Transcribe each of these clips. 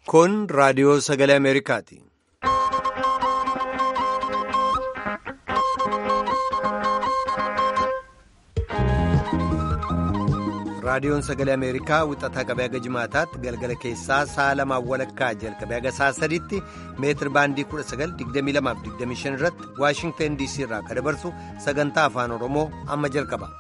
Kun raadiyoo sagalee Ameerikaati. Raadiyoon sagalee Ameerikaa wixataa qabee haga jimaataatti galgala keessaa sa'a lamaan walakkaa jalqabee haga sa'a sadiitti meetir baandii 1922-25 irratti Waashingteen DC irraa kan dabarsu sagantaa afaan Oromoo amma jalqaba.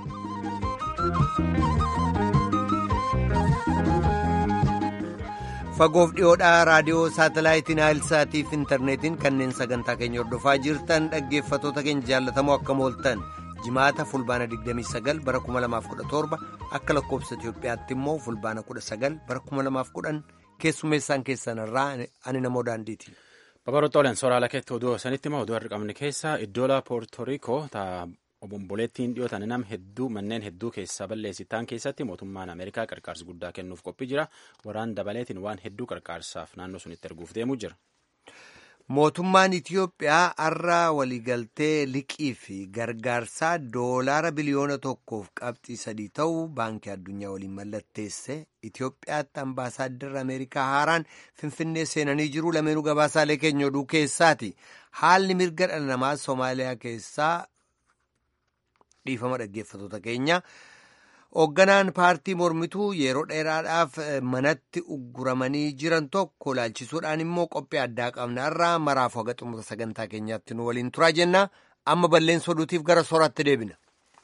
Fagoof dhiyoodhaa raadiyoo saatalaayitiin Naayilsaatiif intarneetiin kanneen sagantaa keenya hordofaa jirtan dhaggeeffatoota keenya jaallatamoo akkam ooltan. jimaata fulbaana 29 bara 2017 akka lakkoofsa Itoophiyaatti immoo fulbaana 19 bara 2010 keessummeessaan keessanirraa ani namoo daandiiti. Babarootooleen sooraalaa keetti oduu sanitti immoo oduu har'a qabne keessaa iddoola poortoriikoo obomboleettiin dhiyootan nam hedduu manneen hedduu keessaa balleessitaan keessatti mootummaan Ameerikaa qarqaarsa guddaa kennuuf qophii jira waraan dabaleetiin waan hedduu qarqaarsaaf naannoo sunitti erguuf deemuu jira. Mootummaan Itiyoophiyaa har'a waliigaltee liqii fi gargaarsaa doolaara biliyoona tokkoof qabxii sadii ta'uu baankii addunyaa waliin mallatteesse Itiyoophiyaatti ambaasaadarri Ameerikaa haaraan Finfinnee seenanii jiru lameenuu gabaasaalee keenya oduu keessaati. Haalli mirga dhala namaa Somaaliyaa keessaa dhiifama dhaggeeffatoota keenya. Hoogganaan paartii mormituu yeroo dheeraadhaaf manatti ugguramanii jiran tokko laalchisuudhaan immoo qophii addaa qabna irraa maraaf haga xumura sagantaa keenyaatti nu waliin turaa jenna amma balleessa oduutiif gara sooraatti deebina.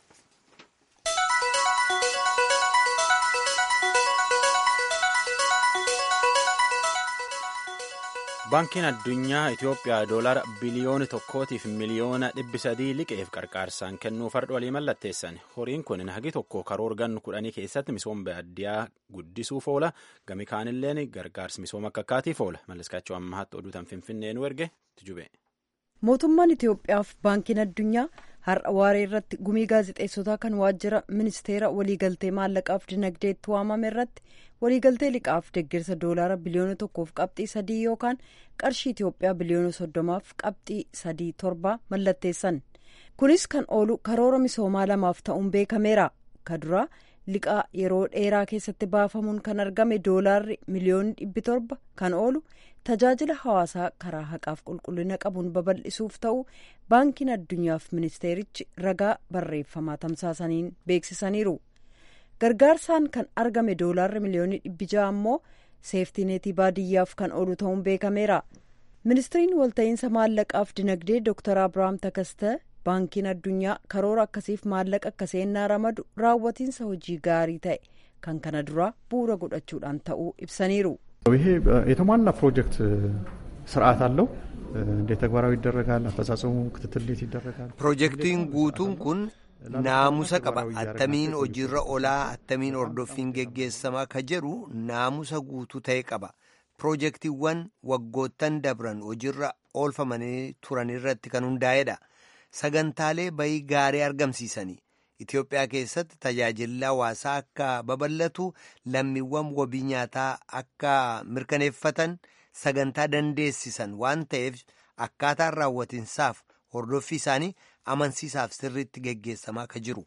Baankiin addunyaa Itoophiyaa doolaara biliyoona tokkootiif miliyoona dhibbi sadii liqeef qarqaarsaan kennuuf har'a walii mallatteessan. Horiin kun hagi tokko karoora gannu kudhanii keessatti misooma baadiyyaa guddisuuf oola. Gami kaanilleen gargaarsi misooma akka akkaatiif oola. Malliskaachuu ammaatti oduutan Finfinnee nu erge tijube. Mootummaan Itoophiyaaf baankiin addunyaa har'a waaree irratti gumii gaazexeessotaa kan waajjira ministeera waliigaltee maallaqaaf dinagdeetti waamame irratti waliigaltee liqaaf deeggarsa doolaara biliyoona tokkoof qabxii sadii yookaan qarshii Itoophiyaa biliyoona soddomaaf qabxii sadii torba mallatteessan kunis kan oolu karoora misoomaa lamaaf ta'uun beekameera kaduraa liqaa yeroo dheeraa keessatti baafamuun kan argame doolaarri miliyoonni dhibbi torba kan oolu tajaajila hawaasaa karaa haqaaf qulqullina qabuun babal'isuuf ta'u baankiin addunyaaf ministeerichi ragaa barreeffamaa tamsaasaniin beeksisaniiru. gargaarsaan kan argame doolaarri miliyoonni dhibbi ja'a ammoo seeftineetii baadiyyaaf kan oolu ta'uun beekameera ministiriin walta'iinsa maallaqaaf dinagdee dooktar abirahaam takaste baankiin addunyaa karoora akkasiif maallaqa akka seennaa ramadu raawwatiinsa hojii gaarii ta'e kan kana dura bu'uura godhachuudhaan ta'uu ibsaniiru. ይሄ የተሟላ ፕሮጀክት ስርዓት አለው እንዴት ተግባራዊ ይደረጋል አፈጻጸሙ ክትትል እንዴት ይደረጋል ፕሮጀክቲን guutuun kun naamusa qaba attamiin hojiirra olaa attamiin hordoffiin geggeessamaa ka jedhu naamusa guutuu ta'e qaba piroojeektiiwwan waggoottan dabran hojiirra oolfamanii turan irratti kan hundaa'edha sagantaalee bayii gaarii argamsiisanii Itoophiyaa keessatti tajaajilli hawaasaa akka babal'atu lammiiwwan wabii nyaataa akka mirkaneeffatan sagantaa dandeessisan waan ta'eef akkaataan raawwatinsaaf hordoffii isaanii amansiisaaf sirriitti geggeessamaa akka jiru.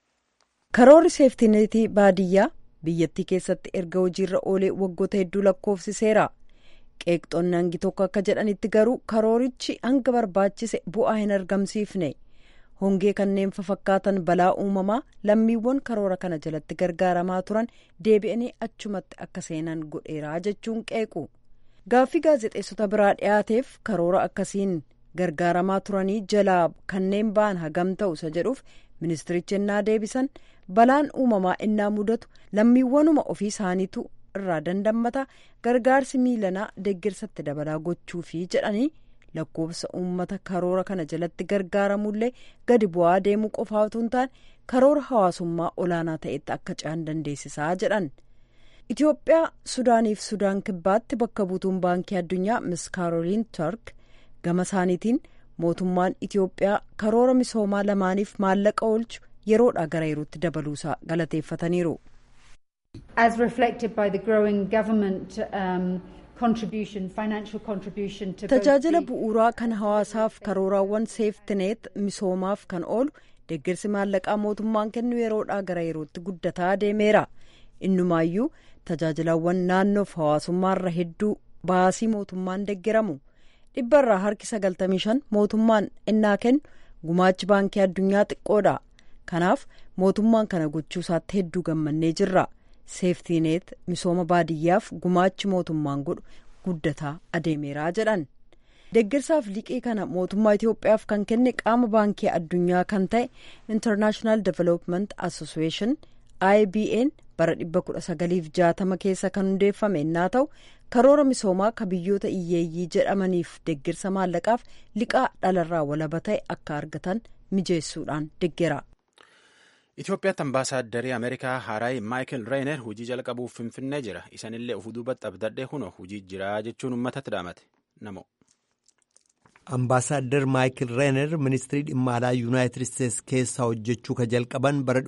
karoorri seeftineetii baadiyyaa biyyattii keessatti erga hojiirra oolee waggoota hedduu lakkoofsiseera qeeqxoonni hangi tokko akka jedhanitti garuu karoorichi hanga barbaachise bu'aa hin argamsiifne hongee kanneen fafakkaatan balaa uumamaa lammiiwwan karoora kana jalatti gargaaramaa turan deebi'anii achumatti akka seenan godheeraa jechuun qeequ gaaffii gaazexeessota biraa dhiyaateef karoora akkasiin gargaaramaa turanii jalaa kanneen ba'an hagam ta'u isa jedhuuf ministirichi innaa deebisan balaan uumamaa innaa mudatu lammiiwwanuma ofii isaaniitu irraa dandammata gargaarsi miilanaa deeggarsatti dabalaa gochuufi jedhanii lakkoofsa uummata karoora kana jalatti gargaaramullee gadi bu'aa deemuu qofaa otoo hin taane karoora hawaasummaa olaanaa ta'etti akka ce'an dandeessisaa jedhan. Itoophiyaa Sudaaniif Sudaan kibbaatti bakka buutuun baankii addunyaa Miss Kaaroliin Turk gama isaaniitiin mootummaan Itoophiyaa karoora misoomaa lamaaniif maallaqa oolchu yeroodhaa gara yerootti dabaluusaa galateeffataniiru. As reflected by the growing government um, contribution, financial contribution to Tajaajila bu'uuraa kan hawaasaaf karooraawwan seeftineet misoomaaf kan oolu deeggarsi maallaqaa mootummaan kennu yeroodhaa gara yerootti guddataa deemeera. Innumaayyuu tajaajilawwan naannoof hawaasummaarra hedduu baasii mootummaan deggeramu dhibbarraa harki 95 mootummaan ennaa kennu gumaachi baankii addunyaa xiqqoodha kanaaf mootummaan kana gochuu isaatti hedduu gammannee jirra seeftiineet misooma baadiyyaaf gumaachi mootummaan godhu guddataa adeemeeraa jedhan deeggarsaaf liqii kana mootummaa itiyoophiyaaf kan kenne qaama baankii addunyaa kan ta'e intarnaashinaal development association ibn bara 1960 keessa kan hundeeffame innaa ta'u karoora misoomaa ka biyyoota hiyyeeyyii jedhamaniif deeggarsa maallaqaaf liqaa dhalarraa walaba ta'e akka argatan mijeessuudhaan deggera. Itoophiyaatti ambaasaadarrii Ameerikaa Haraay Maayikil Reener hojii jalqabuuf finfinnee jira. Isanillee uf duubatti abdadhee kunoo hojii jira jechuun uummatatti dhaamate. Namo. Ambaasaaddar Maayikil Reener ministirii dhimma alaa Yuunaayitid Isteetsi keessaa hojjechuu ka jalqaban bara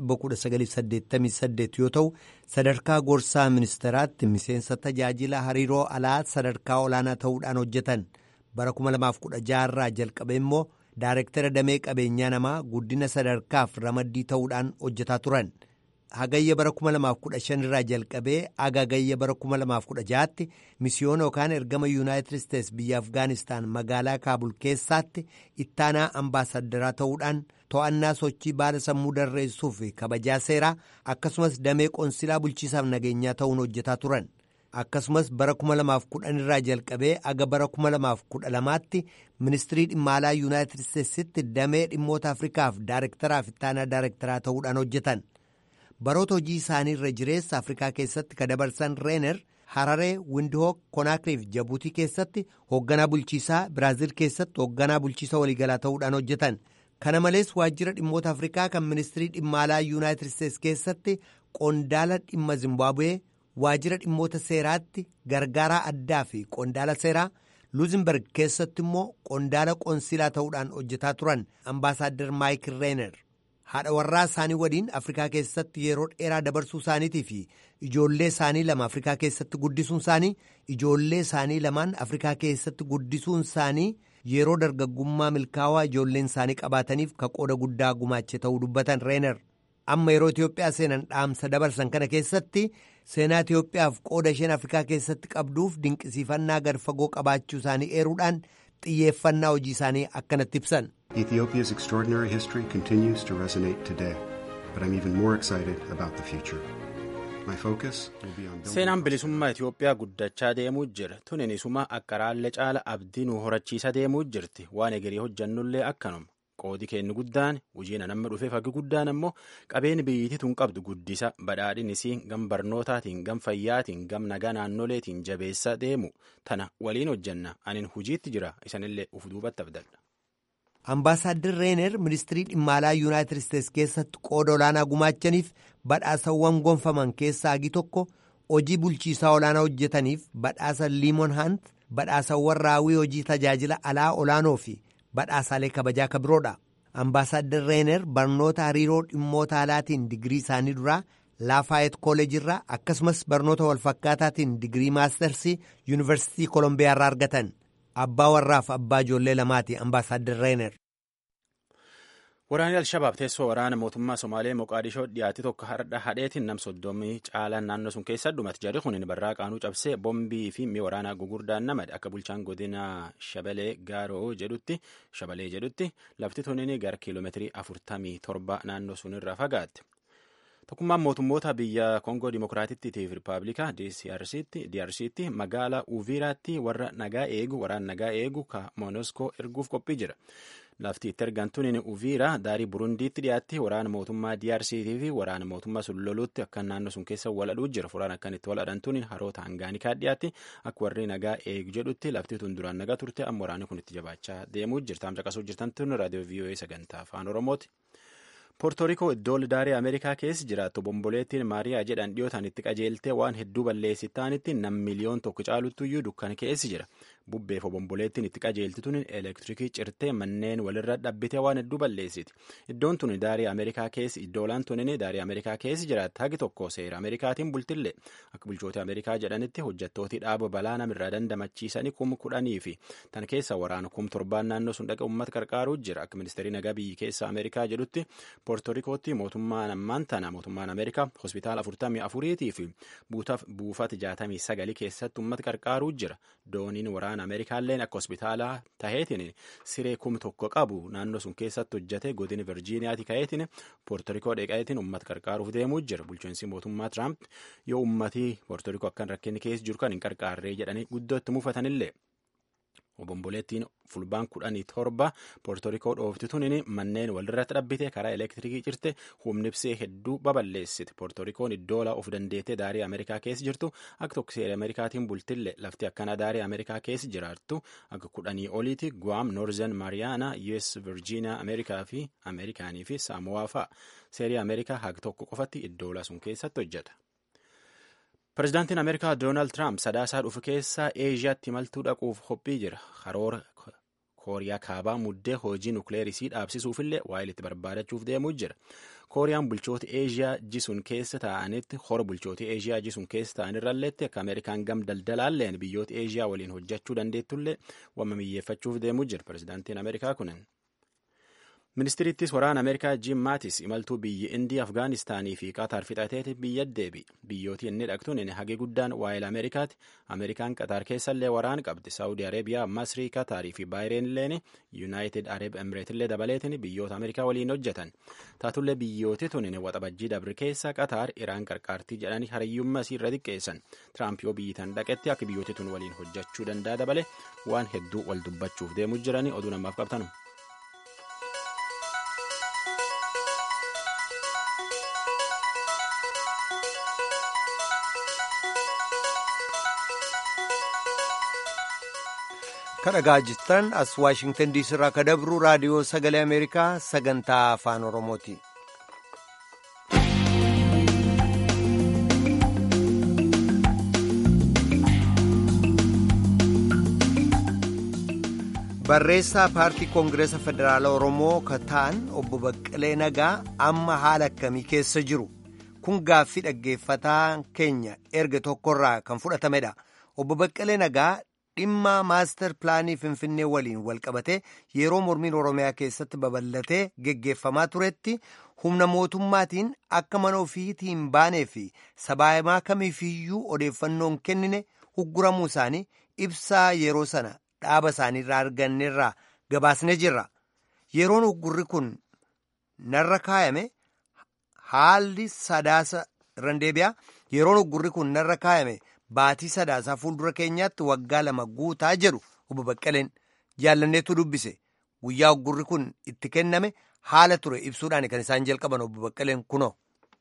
1988 yoo ta'u sadarkaa gorsaa ministeeraatti miseensa tajaajila hariiroo alaa sadarkaa olaanaa ta'uudhaan hojjetan bara 2016 irraa jalqabe immoo daarektara damee qabeenyaa namaa guddina sadarkaaf ramaddii ta'uudhaan hojjetaa turan. hagayya bara 2015 irraa jalqabee hagayya bara 2016tti misiyoona yookaan ergama yuunaayitid isteetsi biyya afgaanistaan magaalaa kaabul keessaatti ittaanaa ambaasadaraa ta'uudhaan to'annaa sochii baala sammuu darreessuu fi kabajaa seeraa akkasumas damee qoonsilaa bulchiisaaf nageenyaa ta'uun hojjetaa turan akkasumas bara 2010 irraa jalqabee aga bara 2012tti ministirii dhimma alaa yuunaayitid isteetsitti damee dhimmoota afrikaaf daarektaraaf ittaanaa daarektaraa ta'uudhaan hojjetan. baroota hojii isaanii irra jireessa afrikaa keessatti ka dabarsan reener hararee windihook konaakriif jabuutii keessatti hoogganaa bulchiisaa biraaziil keessatti hoogganaa bulchiisa waliigalaa ta'uudhaan hojjetan kana malees waajjira dhimmoota afrikaa kan ministirii dhimma alaa yuunaayitid isteetsi keessatti qondaala dhimma zimbaabuwee waajjira dhimmoota seeraatti gargaaraa addaa fi qondaala seeraa luuzinberg keessatti immoo qondaala qoonsilaa ta'uudhaan hojjetaa turan ambaasaaddar maayikil reener. haadha warraa isaanii waliin afrikaa keessatti yeroo dheeraa dabarsuu isaaniitii fi ijoollee isaanii lama afrikaa keessatti guddisuun isaanii ijoollee isaanii lamaan afrikaa keessatti guddisuun isaanii yeroo dargaggummaa milkaawaa ijoolleen isaanii qabaataniif ka qooda guddaa gumaache ta'uu dubbatan reener amma yeroo itiyoophiyaa seenan dhaamsa dabarsan kana keessatti seenaa itiyoophiyaaf qooda isheen afrikaa keessatti qabduuf dinqisiifannaa gad fagoo qabaachuu isaanii eeruudhaan xiyyeeffannaa hojii isaanii akkanatti ibsan. Ethiopia's extraordinary history continues to resonate today, but I'm even more excited about the future. My focus will be on Seenaan bilisummaa Itoophiyaa guddachaa deemuu jira. Tunin isuma akka raallee caala abdii nu horachiisa deemuu jirti. Waan egerii hojjannullee akkanuma. Qoodi kennu guddaan hojiin namni dhufee fagi guddaan ammoo qabeenya biyyittii tun qabdu guddisa badhaadhinisii gam barnootaatiin gam fayyaatiin gam nagaa naannoleetiin jabeessa deemu tana waliin hojjanna anin hojiitti jira isanillee uf duubatti abdadha. Ambaasaaddir Reener ministirii dhimma alaa Yuunaayitid Isteetsi keessatti qooda olaanaa gumaachaniif badhaasawwan gonfaman keessaa hagi tokko hojii bulchiisaa olaanaa hojjetaniif badhaasa Liimon Haant badhaasawwan raawwii hojii tajaajila alaa olaanoo fi badhaasaalee kabajaa ka biroodha. Ambaasaaddir Reener barnoota hariiroo dhimmoota alaatiin digirii isaanii duraa Laafaayet Kooleejirraa akkasumas barnoota walfakkaataatiin digirii maastarsii Yuunivarsiitii Kolombiyaa irraa argatan. Abbaa warraaf abbaa ijoollee lamaati ambaasaaddir Reener. Waraanni Alshabaab teessoo waraana mootummaa Somaalee Moqaadishoo dhiyaate tokko hardha hadheetiin nam soddomii caalaan naannoo sun keessa dhumate jarri kun barraa qaanuu cabsee bombii fi mi'a waraanaa gugurdaan namade akka bulchaan godina Shabalee Gaaroo jedhutti Shabalee jedhutti lafti tunin gara kiiloomeetirii afurtamii torba naannoo sun irraa fagaatte. Tokkummaan mootummoota biyya Koongoo Dimookiraatittii fi Rippaabilikaa DRCtti magaalaa Uviiraatti warra nagaa eegu waraan nagaa eegu ka Moonoskoo erguuf qophii jira. Lafti itti ergan tunin Uviira daarii Burundiitti dhiyaatti waraana mootummaa DRCtii fi waraana mootummaa sun loluutti akka naannoo sun keessa waladhuu jira. Furaan akkan itti waladhan tunin haroota hangaanikaa dhiyaatti akka warri nagaa eegu jedhutti lafti tun duraan nagaa turte amma waraanni kun itti jabaachaa deemuu jirta. Amma caqasuu jirtan tun raadiyoo VOA sagantaa afaan Oromooti. Poortorikoo iddoo daarii Ameerikaa keessa jiraattu bomboleettiin Maariyaa jedhan dhiyootaan itti qajeeltee waan hedduu balleessi taanitti nam miliyoon tokko caaluttuyyuu dukkana keessa jira. Bubbeef bomboleettiin itti qajeelti tun elektirikii cirtee manneen walirra dhabbitee waan hedduu balleessiti. Iddoon tun daarii Ameerikaa keessa iddoolaan tunin daarii Ameerikaa keessa jiraatti hagi tokko seera Ameerikaatiin bultillee akka bulchoota Ameerikaa jedhanitti hojjettooti dhaaba balaa namirraa dandamachiisanii kum kudhanii fi tan keessa waraana kum torbaan naannoo sun dhaqa uummata qarqaaruu jira akka ministeerii nagaa biyyi keessa Ameerikaa jedhutti poortorikootti mootummaan ammaan tana mootummaan ameerikaa hospitaala afurtamii afuriitii fi buufata jaatamii sagalii keessatti uummata qarqaaruu jira dooniin waraana ameerikaalleen akka hospitaalaa taheetiin siree kum tokko qabu naannoo sun keessatti hojjate godina virjiiniyaati ka'eetiin poortorikoo dheqaetiin uummata qarqaaruuf deemuu jira bulchiinsi mootummaa tiraamp yoo uummatii poortorikoo akkan rakkinni keessa jiru kan hin qarqaarree jedhanii guddoo itti muufatanillee. obomboleettiin fulbaan kudhanii torba poortorikoo dhoofti tunin manneen walirratti dhabbite karaa elektirikii cirte humni ibsee hedduu baballeessite poortorikoon iddoola of dandeettee daarii ameerikaa keessa jirtu akka tokko seera ameerikaatiin bultille lafti akkana daarii ameerikaa keessa jiraattu akka kudhanii oliiti guam noorzen maariyaana us virjiiniyaa ameerikaa fi ameerikaanii fi saamuwaa fa'a seerii ameerikaa haga tokko qofatti iddoola sun keessatti hojjeta. Pireezidaantiin Ameerikaa Doonaald Tiraamp sadaasaa dhufu keessaa Eeshiyaatti imaltuu dhaquuf qophii jira. Karoora Kooriyaa kaabaa muddee hojii nukleerisii dhaabsisuufillee waa'ee itti barbaadachuuf deemuu jira. Kooriyaan bulchoota Eeshiyaa jisuun keessa taa'anitti hora bulchoota Eeshiyaa jisuun keessa ta'anirralleetti akka Ameerikaan gam daldalaalleen biyyoota Eeshiyaa waliin hojjechuu dandeettullee wamma miyyeeffachuuf deemuu jira. Pireezidaantiin Ameerikaa kunin. Ministiriittis waraana Ameerikaa Jim Maatis imaltuu biyyi Indii, Afgaanistaanii fi Qatar fixateeti biyya deebi. Biyyooti inni dhaqtuun inni hagee guddaan waa'ee Ameerikaati. Ameerikaan Qatar keessallee waraana qabdi. Saawudii Areebiyaa, Masrii, Qatarii fi Baayireen illeen Yuunaayitid Arab Emireetillee dabaleetiin biyyoota Ameerikaa waliin hojjetan. Taatullee biyyooti tun inni waxabajjii dabri keessa Qatar Iraan qarqaartii jedhanii hariyyummaa isii irra xiqqeessan. Tiraamp yoo biyyi tan dhaqetti akka biyyooti tun waliin hojjechuu danda'a dabale waan hedduu wal dubbachuuf deemuu jiranii oduu namaaf qabtanu. kadhagaa jirtan as waashingtan diisii irraa ka dabru raadiyoo sagalee ameerikaa sagantaa afaan oromooti. barreessaa paartii koongireesa federaala oromoo ka ta'an obbo baqqalee nagaa amma haala akkamii keessa jiru kun gaaffii dhaggeeffataa keenya erga tokkorraa kan fudhatamedha obbo baqqalee nagaa dhimma maastar pilaanii finfinnee waliin walqabate yeroo mormiin oromiyaa keessatti babal'atee geggeeffamaa turetti humna mootummaatiin akka mana ofiitiin baanee fi sabaahimaa kamiifiyyuu odeeffannoon kennine hugguramuu isaanii ibsaa yeroo sana dhaaba isaaniirraa arganneerraa gabaasne jirra yeroon huggurri kun narra kaayame haalli sadaasa irran deebi'a yeroon huggurri kun narra kaayame. Baatii sadaasaa fuuldura keenyaatti waggaa lama guutaa jedhu obbo Baqqaleen jaallanneetu dubbise guyyaa huggurri kun itti kenname haala ture ibsuudhaan kan isaan jalqaban obbo Baqqaleen kunoo.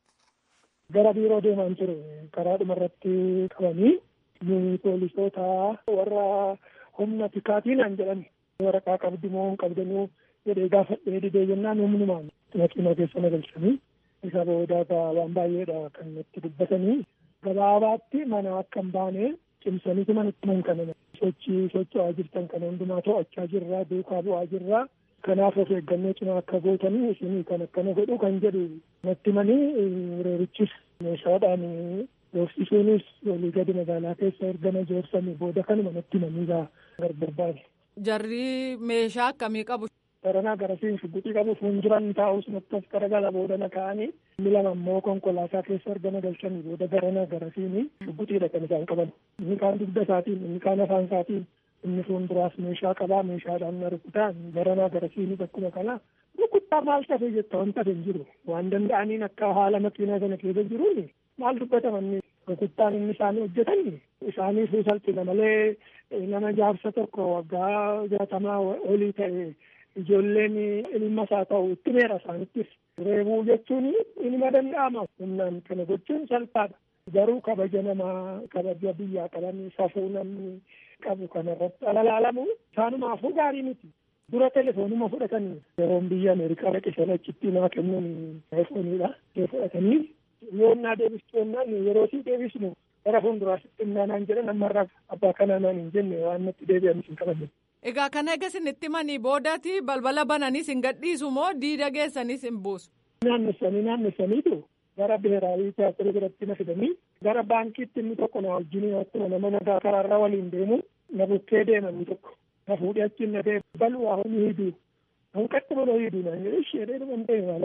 Gara biiroo deemaan ture karaa dhumarratti qabanii poolisoota warra humna tikaatiin jedhani waraqaa qabdi moo hin qabdanuu jedhee gaafadhee didee jennaan humnumaan makiinaa keessa na galchanii isa boodaa waan baay'eedha kan itti dubbatanii. Gabaabaatti mana akka hin baane cimsaniitu manatti man kana sochii socho'aa jirtan kana hundumaa to'achaa jirraa duukaa bu'aa jirraa kanaaf of eeggannoo cimaa akka gootanii isinii kan akkana godhu kan jedhu natti manii reerichis meeshaadhaan doorsisuunis walii gadi magaalaa keessa ergana joorsanii booda kanuma natti manii gargar baane. Jarri meeshaa akkamii qabu? Baranaa garasiin shugguxii qabu fuulduran taa'us natti as garagala boodana ka'anii inni lama immoo konkolaataa keessa ergana galchanii booda garanaa garasiin shugguxiidha kan isaan qaban. Inni kaan dugda isaatiin inni kaan afaan isaatiin inni fuulduraas meeshaa qabaa meeshaadhaan na rukutaan garanaa garasiinis akkuma kana rukuttaa maal tafe jetta wanta hin jiru waan danda'aniin akka haala makiinaa sana keessa jiruun maal dubbataman rukuttaan inni isaanii hojjetan isaaniif salphina malee nama jaarsa tokko waggaa jaatamaa olii ta'e ijoolleen ilma isaa ta'u itti meera isaanittis reebuu jechuun ilma danda'ama humnaan kana gochuun salphaadha garuu kabaja namaa kabaja biyyaa qaban safuu namni qabu kanarratti alalaalamu isaanumaafuu gaarii miti dura telefoonuma fudhatanii yeroon biyya ameerikaa dhaqisan achitti naa kennan telefooniidha fudhatanii yoonnaa deebistu yennaan yeroo sii deebisnu gara fuulduraasitti naanaan jedhan ammarraa abbaa kanaa naan hin jenne waan natti deebi'anis hin qabanne. Egaa kana egaa isinitti manii boodati balbala bananis hin gadhiisu moo diida geessanis hin buusu? Naannessanii naannessaniitu gara biheeraalii tiyaatirri biratti na fidanii gara baankiitti inni tokko na wajjin akkuma nama nagaa karaarra waliin deemu na bukkee deemanii tokko na fuudhee achiin na deemu bal'aa hojii hiduu hanqatti baloo hiduu naan jedhe ishee dheeruman ta'e maala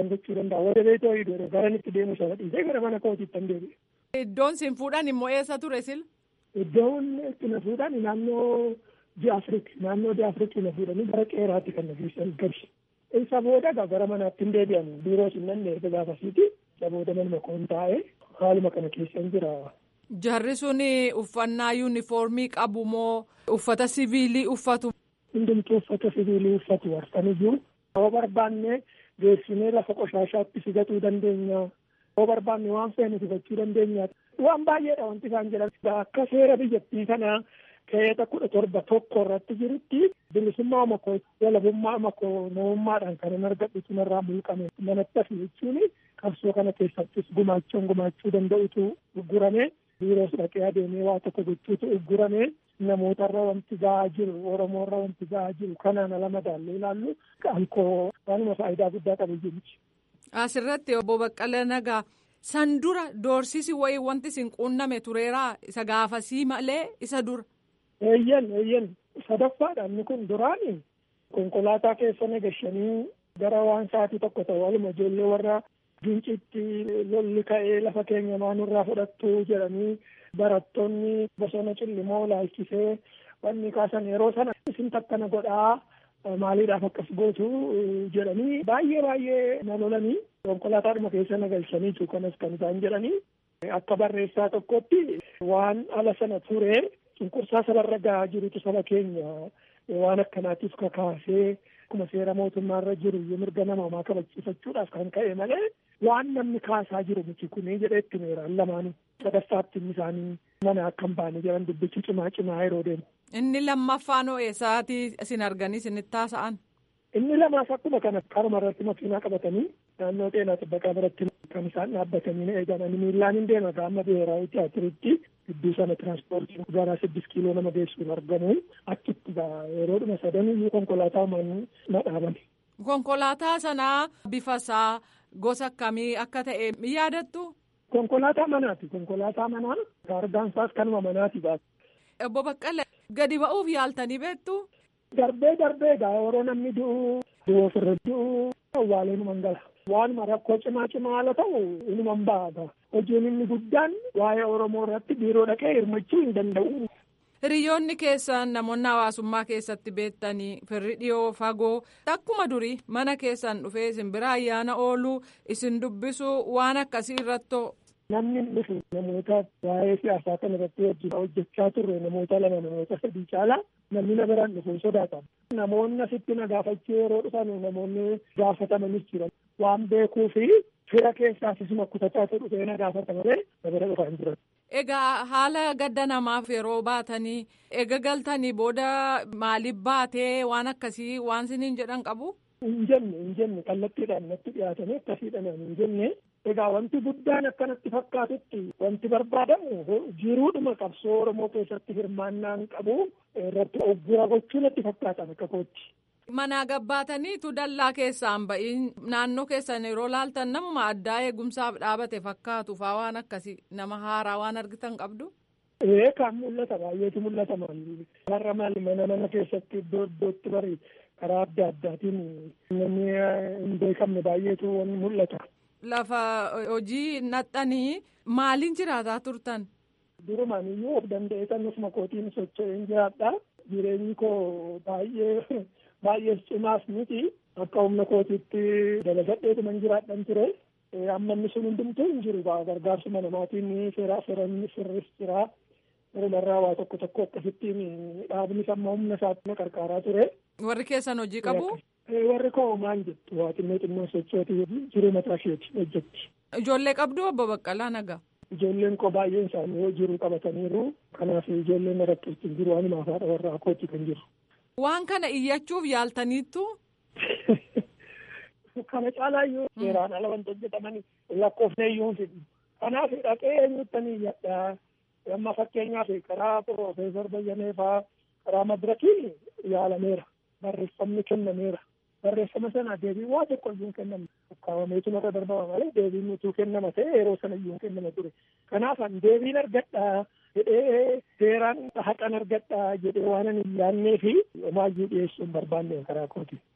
waan gochuu danda'a wada beetoo hidhoo gara itti deemu sana dhiisee gara mana kootiitti hin deebi'e. Iddoon sin fuudhan immoo eessa ture sil? Iddoon itti na fuudhan naannoo Diyaafrik naannoo Diyaafrik na fuudhanii gara qeeraatti kan na geessan gabi. Isa booda gara manaatti hin deebi'an biiroo sinnanne erga gaafasiiti. Isa booda manuma koon taa'ee haaluma kana keessan jira. Jarri sun uffannaa yuunifoormii qabu moo uffata siviilii uffatu? Hundumtuu uffata siviilii uffatu warfanii jiru. Yoo barbaanne geessinee lafa qoshaashaatti sigatuu dandeenya. Yoo barbaanne waan feene sigachuu dandeenya. Waan baay'eedha wanti isaan jedhan. Akka seera biyyattii kanaa keeyyata kudha torba tokko irratti jirutti bilisummaa makoo walabummaa makoo namummaadhaan kan hin argadhu sunarraa mulqame manatti hafi jechuun qabsoo kana keessattis gumaachuun gumaachuu danda'utu uggurame biiroos dhaqee adeemee waa tokko gochuutu uggurame namootarra wanti ga'aa jiru oromoorra wanti ga'aa jiru kanaan ala madaallee ilaallu ankoo waanuma faayidaa guddaa qabu jiruti. Asirratti obbo Baqqalee Nagaa san dura doorsisi wayii wanti sin quunname tureeraa isa gaafasii malee isa dura. Eeyyan eeyyan sadaffaadha inni kun duraani konkolaataa keessa nagashanii gara waan sa'aatii tokko ta'u waluma ijoollee warra gincitti lolli ka'ee lafa keenya maanurraa fudhattu jedhanii barattoonni bosona cillimoo laalchisee wanni kaasan yeroo sana isin takkana godhaa maaliidhaaf akkas gootu jedhanii baay'ee baay'ee na lolanii konkolaataadhuma keessa nagalchaniitu kanas kan isaan jedhanii akka barreessaa tokkotti waan ala sana ture cunqursaa sabarra gahaa jirutu saba keenya waan akkanaatiif kakaasee akkuma seera mootummaarra jiru mirga namoomaa kabachiifachuudhaaf kan ka'e malee waan namni kaasaa jiru miti kunii jedhee itti meeraan lamaanii sadaffaatti isaanii mana akka hin baane jedhan dubbichi cimaa cimaa yeroo deemu. Inni lammaffaan hoo eessaatii isin arganii isinitti haasa'an? Inni lamaas akkuma kana karuma irratti makiinaa qabatanii naannoo xeenaa xibbaqaa biratti kan isaan dhaabbatanii na eegan ani miillaan hin deema gaama biheeraawi tiyaatiritti gidduu sana tiraanspoortiin gara siddis kiiloo nama geessuun argamu achitti yeroodhuma sadan iyyuu konkolaataa na dhaabani. Konkolaataa sanaa bifa isaa gosa akkamii akka ta'e yaadattu? Konkolaataa manaati. Konkolaataa manaa argaan isaas kanuma manaati baasa. Obbo Baqqalee gadi ba'uuf yaaltanii beektu? Darbee darbee gaa yeroo namni du'u du'u ofirra du'u awwaalee numan gala. Waanuma rakkoo cimaa cimaa haala ta'u inuman ba'a. Hojiin inni guddaan waa'ee Oromoo irratti biiroo dhaqee hirmachuu hin danda'u. Hiriyoonni keessan namoonni hawaasummaa keessatti beektanii firri dhiyoo fagoo akkuma durii mana keessan dhufee isin bira ayyaana ooluu isin dubbisu waan akkasii irratti. Namni dhufu namoota waa'ee siyaasaa kana irratti wajjin hojjechaa turre namoota lama namoota sadii caalaa namni na biraan dhufuun sodaatan. Namoonni asitti na gaafachuu yeroo dhufan namoonni gaafatamanis jiran waan beekuu fi fira keessaas isuma kutataatu dhufee na gaafata malee na bira dhufan jiran. Egaa haala gadda namaaf yeroo baatanii eega galtanii booda maaliif baatee waan akkasii waan siniin jedhan qabu? Hin jenne hin jenne kallattiidhaan natti dhiyaatanii akkasiidhaan hin jenne egaa wanti guddaan akkanatti fakkaatutti wanti barbaadamu jiruudhuma qabsoo Oromoo keessatti hirmaannaan qabu irratti oggura gochuu natti fakkaatan akka kootti. Manaa gabbaataniitu dallaa keessaan ba'iin naannoo keessan yeroo laaltan namuma addaa eegumsaaf dhaabate fakkaatu faa waan akkasii nama haaraa waan argitan qabdu. Ee kan mul'ata baay'eetu mul'ata maali. Har'a maali mana mana keessatti iddoo iddootti bari karaa adda addaatiin namni hin beekamne baay'eetu mul'ata. Lafa hojii naxxanii maaliin jiraataa turtan? Durumaan iyyuu of danda'ee kan ofuma kootiin socho'een jiraadha. Jireenyi koo baay'ee baay'ee cimaas miti akka humna kootiitti dalagadheetuman jiraadhan ture. Amma inni sun hundumtuu hin jiru gargaarsuma namaatiin seeraa seeranni sirris jira. Walumarraa waa tokko tokko akkasittiin dhaabnis amma humna isaatti na qarqaaraa ture. Warri keessan hojii qabu? Warri koo maal jettu waa xinnoo xinnoo sochooti jiruu mataa isheeti hojjetti. Ijoollee qabdu obbo Baqqalaa Nagaa? Ijoolleen koo baay'een isaanii hojii qabataniiru. Kanaaf ijoolleen irratti ittiin jiru waanuma haadha warraa kooti kan jiru. Waan kana iyyachuuf yaaltaniittu? Kana caalaa iyyuu seeraan ala wanti hojjetamanii lakkoofnee iyyuu hin fidhu. Kanaaf dhaqee eenyuttanii iyyadha. Amma fakkeenyaaf karaa Piroofeesar Bayyanee fa'aa karaa madirakiin yaalameera. Barreeffamni kennameera. Barreeffama sana deebiin waa tokko iyyuu hin kennamne. Ukkaamameetu narra darbama malee deebiin utuu kennama ta'e yeroo sana iyyuu hin kennama ture. Kanaaf an deebiin argadha jedhee seeraan haqan argadha jedhee waan hin yaannee fi homaayyuu dhiyeessuu hin barbaanne karaa kooti.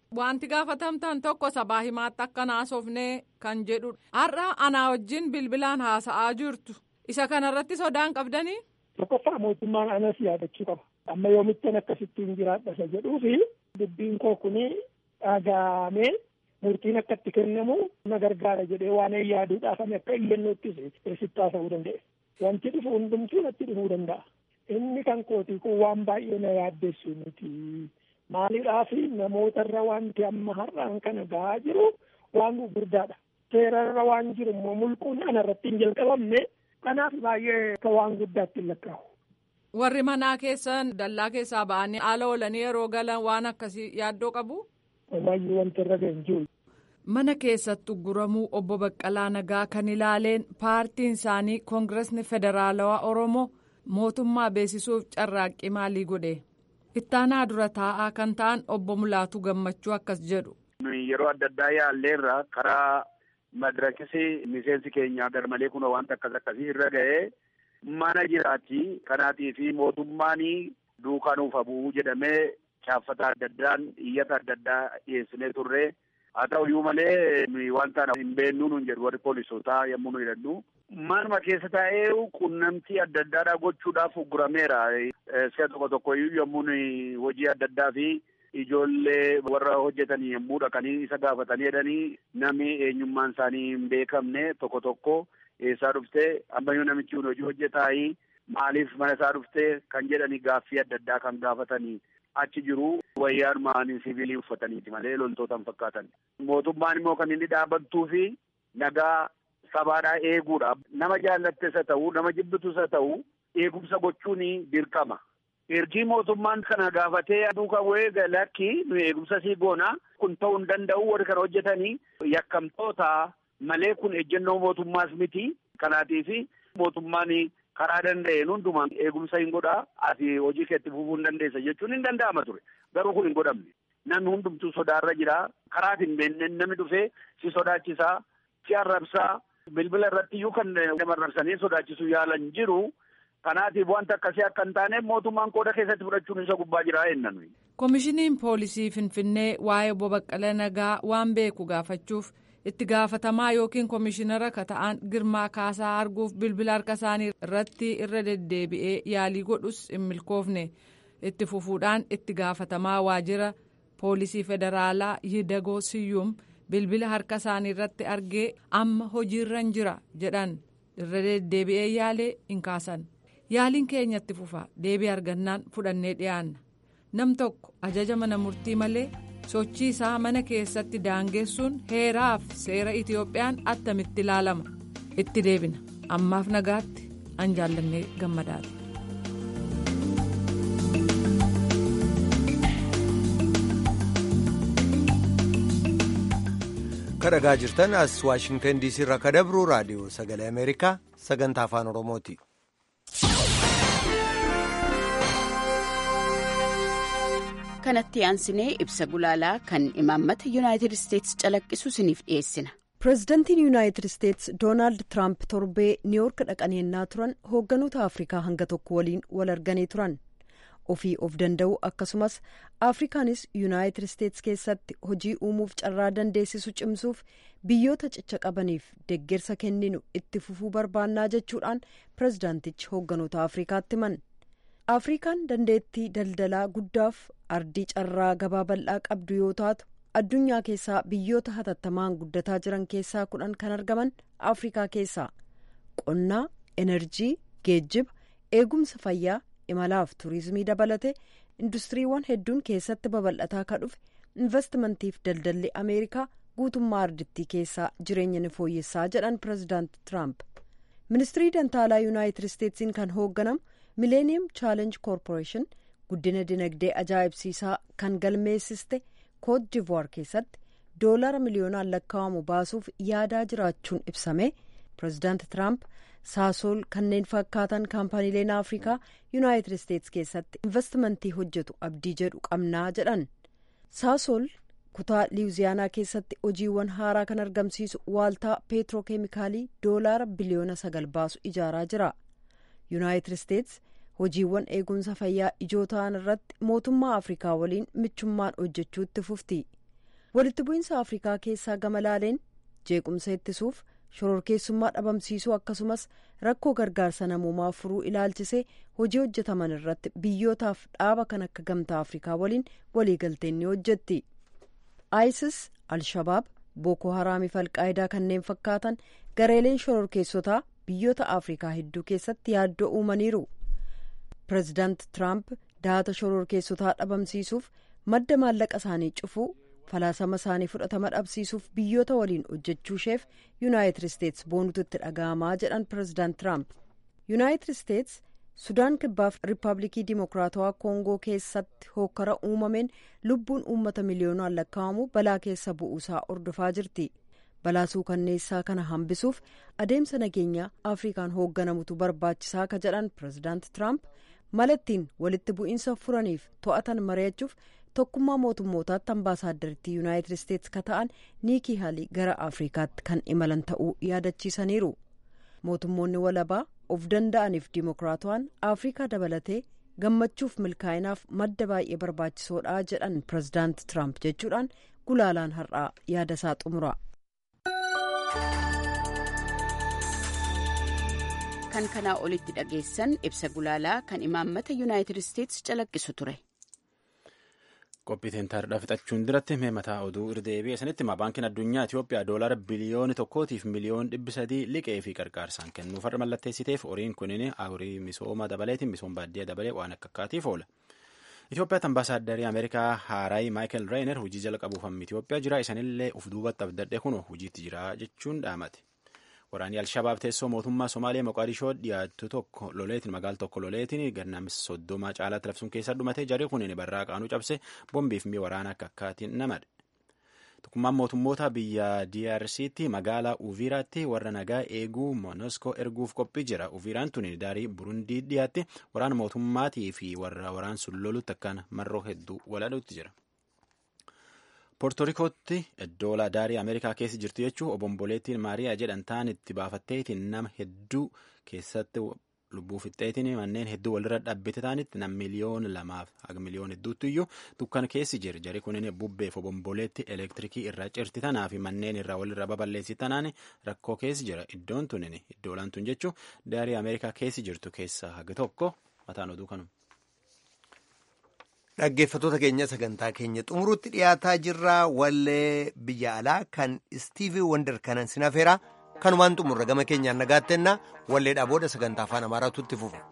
Wanti gaafatamtan tokko sabaa himaatti akka naasofnee kan jedhudha. Har'a anaa wajjin bilbilaan haasa'aa jirtu. Isa kanarratti sodaan qabdanii? Tokkoffaa mootummaan anas yaadachuu qaba. Amma yoomittan akkasittiin jiraadha isa jedhuu fi dubbiin koo kuni dhagaamee murtiin akka itti kennamu na gargaara jedhee waan yaaduudhaaf ani akka iyyannootti sitti haasa'uu danda'e. Wanti dhufu hundumtuu natti dhufuu danda'a. Inni kan kootii kun waan baay'ee na yaaddeessu miti. Maaliidhaaf namootarra wanti amma har'aan kana gahaa jiru waan gurguddaadha. Seerarra waan jiru immoo mulquun anarratti hin jalqabamne kanaaf baay'ee akka waan guddaatti hin lakkaa'u. Warri manaa keessan dallaa keessaa ba'anii haala oolanii yeroo galan waan akkasii yaaddoo qabu? Baay'ee wanti irra ga'e jiru. Mana keessatti guramuu obbo Baqqalaa Nagaa kan ilaaleen paartiin isaanii Koongiresni Federaalawaa Oromoo mootummaa beeksisuuf carraaqqii maalii godhe? Ittaanaa dura taa'aa kan ta'an obbo Mulaatu Gammachuu akkas jedhu. Yeroo adda addaa yaalleerra karaa madirakisi miseensi keenyaa garmalee kun wanta akkas akkasii irra ga'ee mana jiraatti kanaatii fi mootummaan duukaa nuuf bu'uu jedhamee chaaffata adda addaan iyyata adda addaa dhiyeessinee turre haa ta'u iyyuu malee wanta hin beennuu nun jedhu warri poolisootaa yommuu nu jedhannu manuma keessa taa'ee qunnamtii adda addaadhaa gochuudhaaf uggurameera. Iska tokko tokko iyyuu yommuu hojii adda addaa fi ijoollee warra hojjetanii yommuu dhaqanii isa gaafatanii jedhanii namni eenyummaan isaanii hin beekamne tokko tokko eessaa dhuftee ammayyuu namichi kun hojii hojjetaayi maaliif mana isaa dhuftee kan jedhanii gaaffii adda addaa kan gaafatanii achi jiru wayyaan ma'anii siviilii uffataniiti malee loltoota hin fakkaatan. Mootummaan immoo kan inni dhaabbattuu fi nagaa sabaadhaa eeguudha. Nama jaallattes haa ta'u nama jibbitus haa ta'u eegumsa gochuun dirqama. Ergii mootummaan kana gaafatee duukaa bu'ee lakki nu eegumsa sii goona kun ta'uu hin danda'u warri kana hojjetanii yakkamtoota malee kun ejjennoo mootummaas miti. Kanaatiif mootummaan karaa danda'een hundumaan eegumsa hin godhaa ati hojii keetti fufuu hin dandeessa jechuun hin danda'ama ture. Garuu kun hin godhamne. Namni hundumtuu sodaarra jira. Karaa hin beekne namni dhufee si sodaachisaa, si arrabsaa, bilbila irratti iyyuu kan nama arrabsanii sodaachisuu yaalan jiru. Kanaatiif wanta akkasii akka hin taane mootummaan qooda keessatti fudhachuun isa gubbaa jira eennan. Koomishiniin poolisii Finfinnee waa'ee obbo Baqqala Nagaa waan beeku gaafachuuf itti gaafatamaa yookiin koomishinara ka ta'an Girmaa Kaasaa arguuf bilbila harka isaanii irratti irra deddeebi'ee yaalii godhus hin milkoofne itti fufuudhaan itti gaafatamaa waajjira poolisii federaalaa Yidagoo Siyyuum bilbila harka isaanii irratti argee amma hojiirra jira jedhan irra deddeebi'ee yaalee hin kaasan. yaaliin keenyatti fufa deebii argannaan fudhannee dhiyaanna nam tokko ajaja mana murtii malee sochii isaa mana keessatti daangessuun heeraaf seera itiyoophiyaan attamitti ilaalama itti deebina ammaaf nagaatti an jaallannee gammadaati. kadhagaa jirtan as waashingtan diisii irraa kadabru raadiyoo sagalee ameerikaa sagantaa afaan oromooti. kanatti aansinee ibsa gulaalaa kan imaammata yuunaayitid isteetsi calaqqisu isiniif dhiyeessina. pireezidantiin yuunaayitid isteetsi doonaald tiraamp torbee niiwoork dhaqaniennaa turan hoogganoota afrikaa hanga tokko waliin wal arganii turan ofii of danda'uu akkasumas afrikaanis yuunaayitid isteetsi keessatti hojii uumuuf carraa dandeessisu cimsuuf biyyoota cicha qabaniif deggersa kenninu itti fufuu barbaannaa jechuudhaan pireezidaantichi hoogganoota afrikaatti himan. afrikaan dandeettii daldalaa guddaaf ardii carraa gabaa bal'aa qabdu yoo taatu addunyaa keessaa biyyoota hatattamaan guddataa jiran keessaa kudhan kan argaman afrikaa keessaa qonnaa enerjii geejjiba eegumsa fayyaa imalaaf turizimii dabalate industiriiwwan hedduun keessatti babal'ataa ka dhufe investimantiif daldalli ameerikaa guutummaa ardittii keessaa jireenya ni fooyyessaa jedhan pireezidaanti tiraamp ministirii dantaalaa yuunaayitid isteetsiin kan hoogganamu mileeniyeem chaalenj koorporeeshin guddina dinagdee ajaa'ibsiisaa kan galmeessiste koot divuwaar keessatti doolara miliyoonaan lakkaa'amu baasuuf yaadaa jiraachuun ibsame pireezidaanti tiraamp saasool kanneen fakkaatan kaampaniileen afrikaa yuunaayitid isteetsi keessatti investimentii hojjetu abdii jedhu qabnaa jedhan saasool kutaa liwuziyaanaa keessatti hojiiwwan haaraa kan argamsiisu waaltaa peetirookeemikaalii doolaara biliyoona sagal baasu ijaaraa jira yuunaayitid isteetsi hojiiwwan eegumsa fayyaa ijoo ta'an irratti mootummaa afrikaa waliin michummaan hojjechuutti fufti walitti bu'iinsa afrikaa keessaa gama laaleen jeequmsa ittisuuf shororkeessummaa dhabamsiisuu akkasumas rakkoo gargaarsa namoomaa furuu ilaalchisee hojii hojjetaman irratti biyyootaaf dhaaba kan akka gamtaa afrikaa waliin waliigalteen ni hojjetti isis alshabaab booko haraamiif alqaayidaa kanneen fakkaatan gareeleen shororkeessotaa biyyoota afrikaa hedduu keessatti yaaddoo uumaniiru pireezidaant tiraamp daata shororkeessotaa dhabamsiisuuf madda maallaqa isaanii cufuu falaasama isaanii fudhatama dhabsiisuuf biyyoota waliin hojjechuusheef yuunaayitid isteets boonutu itti dhaga'amaa jedhan pireezidaant tiraamp yuunaayitid isteets sudaan kibbaaf riippaabilikii dimokiraatawaa koongoo keessatti hokkara uumameen lubbuun uummata miliyoonaan lakkaa'amu balaa keessa bu'uusaa ordofaa jirti balaa suukanneessaa kana hambisuuf adeemsa nageenyaa afrikaan hoogganamutu barbaachisaa ka jedhan pireezidaant tiraamp malattiin walitti bu'iinsa furaniif to'atan mari'achuuf tokkummaa mootummootaatti ambaasaaddaritti yuunaayitid isteets ka ta'an niikii haalii gara afrikaatti kan imalan ta'uu yaadachiisaniiru mootummoonni walabaa of danda'aniif dimokiraatawaan afrikaa dabalatee gammachuuf milkaa'inaaf madda baay'ee barbaachisoodha jedhan pireezidaant tiraamp jechuudhaan gulaalaan har'aa yaadasaa xumura. kan kanaa olitti dhageessan ibsa gulaalaa kan imaammata yuunaayitid isteets calaqqisu ture. qophiiteen taardaa fixachuun duratti mee mataa oduu irdeebi'e sanitti himaa baankiin addunyaa Itoophiyaa doolara biliyoona tokkootiif miliyoon dhibbi sadii liqee fi qarqaarsaan kennuuf har'a mallatteessiteef horiin kunin horii misooma dabaleetiin misooma baadiyyaa dabalee waan akka akkaatiif oola. Itoophiyaatti ambaasaaddari Ameerikaa Haaraay Maayikel Reener hojii jalqabuuf hammi Itoophiyaa jira isanillee uf duubatti abdadhe kun hojiitti jira jechuun dhaamate. Waraanni Alshabaab teessoo mootummaa Somaaliyaa Moqaadishoo dhiyaattu tokko loleetiin magaala tokko loleetiin gannamis soddoma caalaatti labsuun keessa dhumate jarri kun barraa qaanuu cabse bombiif mi'a waraana akka akkaatiin namadhe. Tokkummaan mootummoota biyya DRCtti magaalaa Uviiraatti warra nagaa eeguu Monoskoo erguuf qophii jira. Uviiraan tun daarii Burundii dhiyaatti waraana mootummaatii fi warra waraan sun lolutti akkaan marroo hedduu waladuutti jira. poortorikootti iddoo daarii ameerikaa keessa jirtu jechuun obomboleettiin maariyaa jedhan ta'an itti baafatteetiin nama hedduu keessatti lubbuu fixxeetiin manneen hedduu walirra dhaabbate ta'anitti nam miliyoon lamaaf haga miliyoon hedduutti iyyuu dukkana keessi jira jari kunin bubbeef obomboleetti elektirikii irraa cirti tanaa fi manneen irraa walirra baballeessi tanaan rakkoo keessi jira iddoon tunin iddoo olaantuun jechuun daarii ameerikaa keessi jirtu keessaa haga tokko mataan oduu kanuma. Dhaggeeffattoota keenya sagantaa keenya xumuruutti dhiyaataa jirra wallee biyya alaa kan istiivii wandar kanan sinafeera kanumaan xumurra gama keenyaan nagaattenna walleedhaa booda sagantaa afaan amaaraatu itti fufa.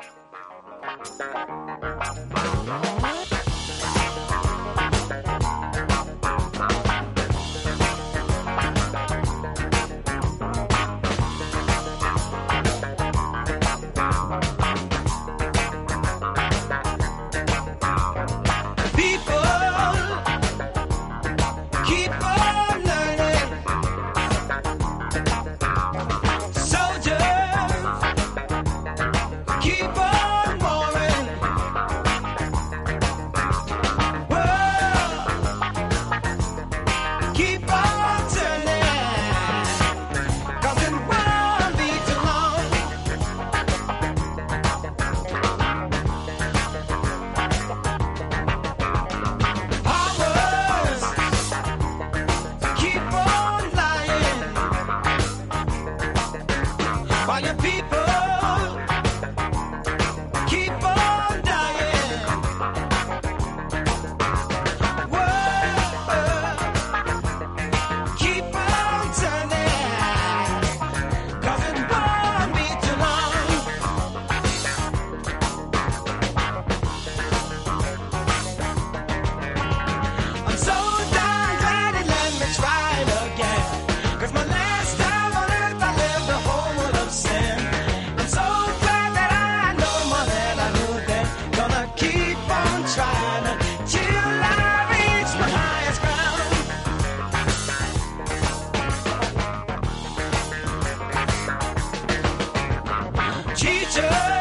Teacher